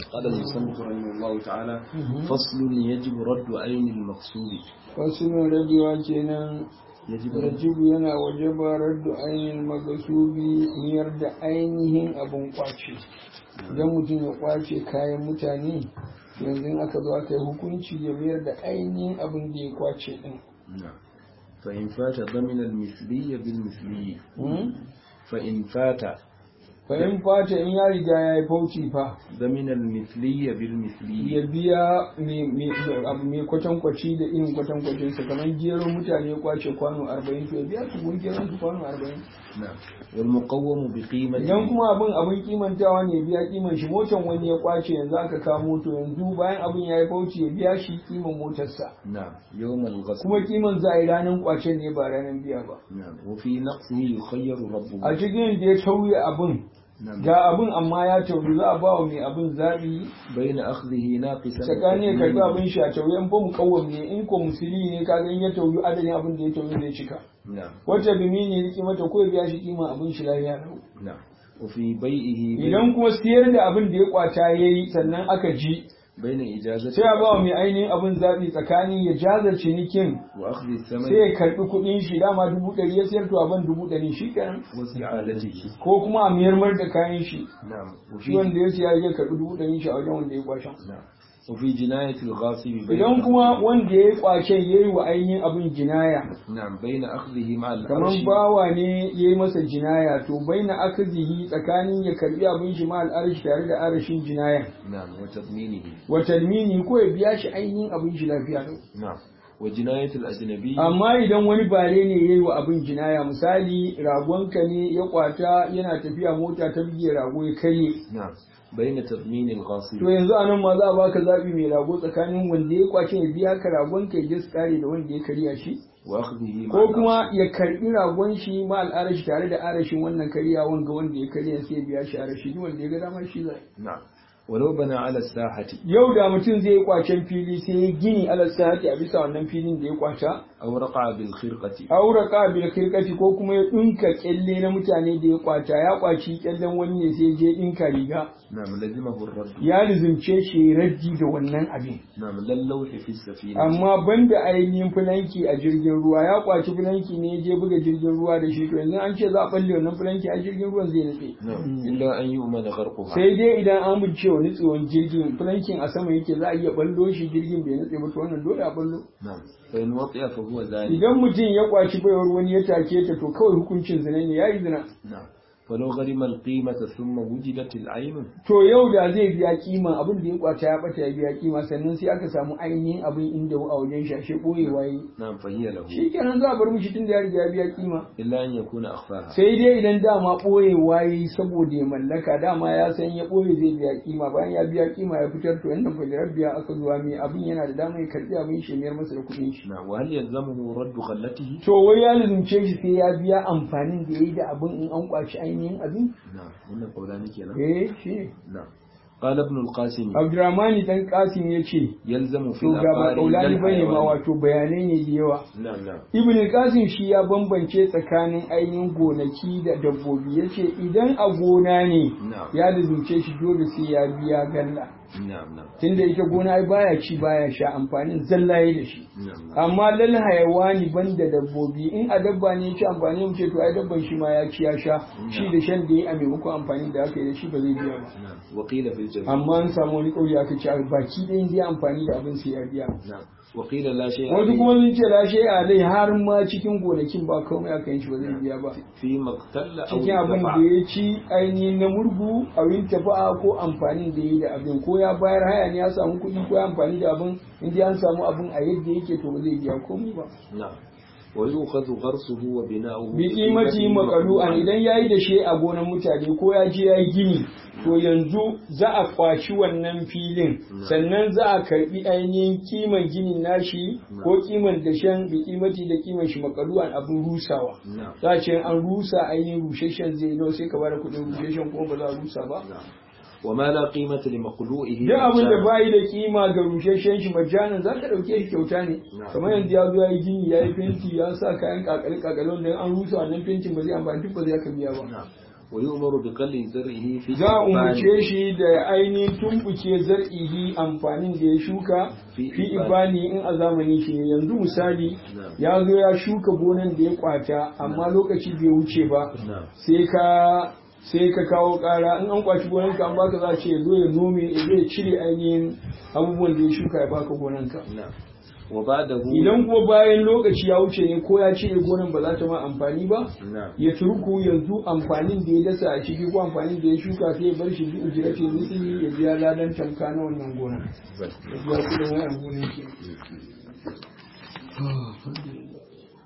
قال المصنف رحمه الله تعالى فصل يجب رد عين المقصود fasulun rabewa kenan يجب rajibu yana wajaba raddu ainihin magasubi niyar da ainihin abin kwace idan mutum ya kwace kayan mutane yanzu aka zo aka yi hukunci ya mayar da ainihin abin da ya kwace din نعم فإن فات ضمن المثلي بالمثلي فإن فات fahim fata in ya riga ya yi fauci fa ضمن المثلي بالمثلي ya biya abu mai kwatankwaci da irin kwatankwacin sa kamar gero mutane ya kwace kwano 40 to ya biya su gun geron su kwano 40 نعم والمقوم بقيمة idan kuma abin abin kimantawa ne biya kiman shi motan wani ya kwace yanzu aka kamo to yanzu bayan abin ya yi fauci ya biya shi kiman motarsa نعم يوم الغسل kuma kiman za a yi ranar kwacen ne ba ranar biya ba نعم وفي نقصه يخير ربه a cikin da ya tauye abin نعم ga abin amma ya tauri za a ba wa mai abin zaɓi بين أخذه ناقصا tsakani ya karbi abin shi a tauye in ba mu kawwam ne in ko musuli ne ka in ya tauyi adadin abin da ya tauyi zai cika نعم wata bimi ne riki mata ko ya biya shi kima abin shi lafiya lau نعم وفي بيئه idan kuma siyar da abin da ya kwata ya yi sannan aka ji بين إجازة sai a ba wa mai ainihin abin zaɓi tsakanin ya jaza cinikin وأخذ الثمن sai ya karɓi kuɗin shi dama dubu ɗari ya siyar to abin dubu ɗari shi kenan واستعادته ko kuma a miyar da kayan shi نعم shi وفي wanda ya siya ya karɓi dubu ɗari shi a wajen wanda ya kwashen نعم وفي جناية الغاصب بين idan kuma wanda ya yi kwacen ya yi wa ainihin abin jinaya نعم بين أخذه مع kamar العرش bawa ne ya yi masa jinaya to bai na akazihi tsakanin ya karɓi abin shi ma al'arashi tare da arashin jinaya نعم وتضمينه wa talmini ko ya biya shi ainihin abin shi lafiya lau نعم وجناية الأجنبي amma idan wani bare ne ya yi wa abin jinaya misali ragonka ne ya kwata yana tafiya mota ta bige rago ya karye نعم بين تضمين الغاصب to yanzu a nan ma za a baka zaɓi mai rago tsakanin wanda ya kwace ya biya ka ragonka ya je su kare da wanda ya karya shi وأخذه مع ko kuma العرش. ya karbi ragon shi ma al'arashi tare da arashin wannan karya wanga wanda ya karya sai ya biya shi arashi duk wanda ya ga dama shi zai نعم ولو بنى على الساحة yau da mutum zai yi kwacen fili sai ya gini alal sahati a bisa wannan filin da ya kwata أو رقع بالخرقة aura bil kirkati ko kuma ya dinka kyalle na mutane da ya kwata ya kwaci kyallen wani ne sai ya je dinka riga نعم لزمه الرد ya lizimce shi raddi da wannan abin نعم لا اللوح في السفينة amma banda ainihin fulanki a jirgin ruwa ya kwaci fulanki ne ya je buga jirgin ruwa da shi to yanzu an ce za a balle wannan fulanki a jirgin ruwan zai nutse نعم إلا أن يؤمن غرقها sai dai idan an bice wa nutsewan jirgin fulankin a sama yake za a iya ballo shi jirgin bai nutse ba to wannan dole a ballo نعم فإن وطئ فهو ذلك idan mutum ya kwaci baiwar wani ya take ta to kawai hukuncin zina ne yayi zina نعم ولو غرم القيمة ثم وجدت العين to yau da zai biya kima abin da ya kwata ya bata ya biya kima sannan sai aka samu ainihin abin inda a wajen shashe boyewa yi نعم فهي له shi kenan za a bar mishi tun da ya riga ya biya kima إلا أن يكون أخفاها sai dai idan dama ɓoyewa yi saboda ya mallaka dama ya san ya ɓoye zai biya kima bayan ya biya kima ya fitar to yanda fajirar biya aka zuwa mai abin yana da dama ya karɓi abin shi ya mayar masa da kuɗin shi نعم وهل يلزمه رد خلته to wai ya lizumce shi sai ya biya amfanin da ya yi da abin in an kwaci ainihin abin نعم هنا قولان كنا eh shi نعم قال ابن القاسم abdurrahmani dan kasim ya ce يلزم في to ga ba العقار kaulani لا bane ma الحيوان. wato bayanai ne da yawa نعم نعم ibn qasim shi ya bambance tsakanin ainihin gonaki da dabbobi yace idan a gona ne نعم ya lizumce shi dole sai ya biya galla نعم نعم tunda ita gona ai baya ci baya sha amfanin zallaye da shi نعم amma lal hayawani banda dabbobi in a dabba ne ya ci amfani mu ce to ai dabban shi ma ya ci ya sha shi da shan da ya a maimakon amfani da aka yi da shi ba zai biya ba نعم وقيل في الجميع amma an samu wani kauri aka ce ai baki ɗayan zai amfani da abin sai ya biya نعم وقيل لا شيء wasu عليه kuma sun ce lashe a dai har ma cikin gonakin ba komai aka yi shi ba zai biya ba فيما اقتل أو cikin abin da انتفع ya ci ainihin na murgu abin tafa'a ko amfanin da ya yi da abin ko ya bayar haya ne ya samu kuɗi ko ya amfani da abin in dai an samu abin a yadda yake to ba zai biya komai ba نعم ويؤخذ غرسه وبناؤه bi kimati makalu'an idan yayi da shi a gonan mutane ko ya je yayi gini to yanzu za a kwaci wannan filin sannan za a karbi ainihin kiman ginin nashi ko kiman dashen bi kimati da kiman shi makalu'an abin rusawa نعم za a ce an rusa ainihin rusheshen zai nawa sai ka bada kuɗin rusheshen kuma ba za a rusa ba نعم وما لا قيمة لمقلوئه duk abin da مجانا. bayi da kima ga rusheshen shi majanan za ka ɗauke shi kyauta ne Na'am. kamar yanzu ya zo ya yi gini ya yi fenti ya sa kayan kakale kakale wanda an rusa wannan fentin ba zai amfani duk ba zai ka biya ba نعم ويؤمر بقل زرعه في za a الإبان umarce shi da ainihin tumbuke zar'ihi amfanin da ya shuka Fi fi ibani. ibani in a zamanin shi ne yanzu misali Na'am. ya zo ya shuka gonan da ya kwata amma lokaci bai wuce ba نعم sai ka sai ka kawo kara in an kwaci gonanka an baka za a ce ya zo ya nome ya zai cire ainihin abubuwan da ya shuka ya baka gonanka نعم وبعده idan kuma bayan lokaci ya wuce ne ko ya cire gonan ba za ta ma amfani ba نعم ya turku yanzu amfanin da ya dasa a ciki ko amfanin da ya shuka sai ya bar shi bi ujirati misli ya biya ladan tamka na wannan gona ya biya kudin wayan gonan ke